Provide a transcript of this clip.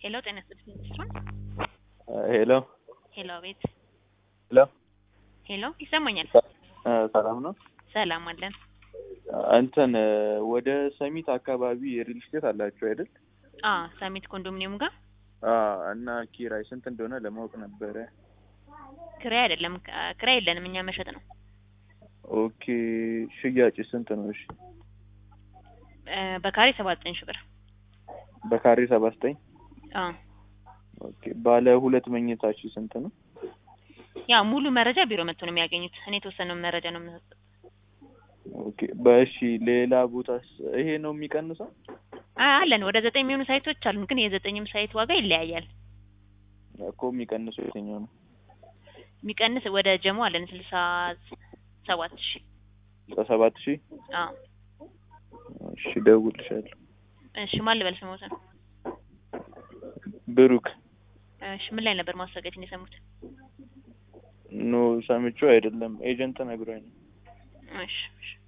ሄሎ ጤና ይስጥልኝ ሚስትሩን ሄሎ ሄሎ ቤት ሄሎ ሄሎ ይሰማኛል። ሰላም ነው። ሰላም አለን። እንትን ወደ ሰሚት አካባቢ የሪል ስቴት አላችሁ አይደል? አ ሳሚት ኮንዶሚኒየም ጋር አዎ። እና ኪራይ ስንት እንደሆነ ለማወቅ ነበረ። ክራይ አይደለም ክ- ክራይ የለንም እኛ መሸጥ ነው። ኦኬ። ሽያጭ ስንት ነው? እሺ። እ፣ በካሬ ሰባት ዘጠኝ ሺህ ብር። በካሬ ሰባ ዘጠኝ አ ኦኬ። ባለ ሁለት መኝታችሁ ስንት ነው? ያ ሙሉ መረጃ ቢሮ መጥቶ ነው የሚያገኙት። እኔ የተወሰነውን መረጃ ነው የምሰጠው። ኦኬ። በእሺ ሌላ ቦታስ ይሄ ነው የሚቀንሰው? አ አለን ወደ ዘጠኝ የሚሆኑ ሳይቶች አሉን፣ ግን የዘጠኝም ሳይት ዋጋ ይለያያል። እኮ የሚቀንሰው የትኛው ነው? የሚቀንስ ወደ ጀሞ አለን ስልሳ ሰባት ሺህ በሰባት ሺህ አ እሺ፣ እደውልልሻለሁ። እሺ ማን ልበል ስሞትን? ብሩክ እሺ ምን ላይ ነበር ማስታወቂያችን የሰሙት? ኖ ሰምቼው አይደለም ኤጀንት ነግሮኝ ነው። እሺ እሺ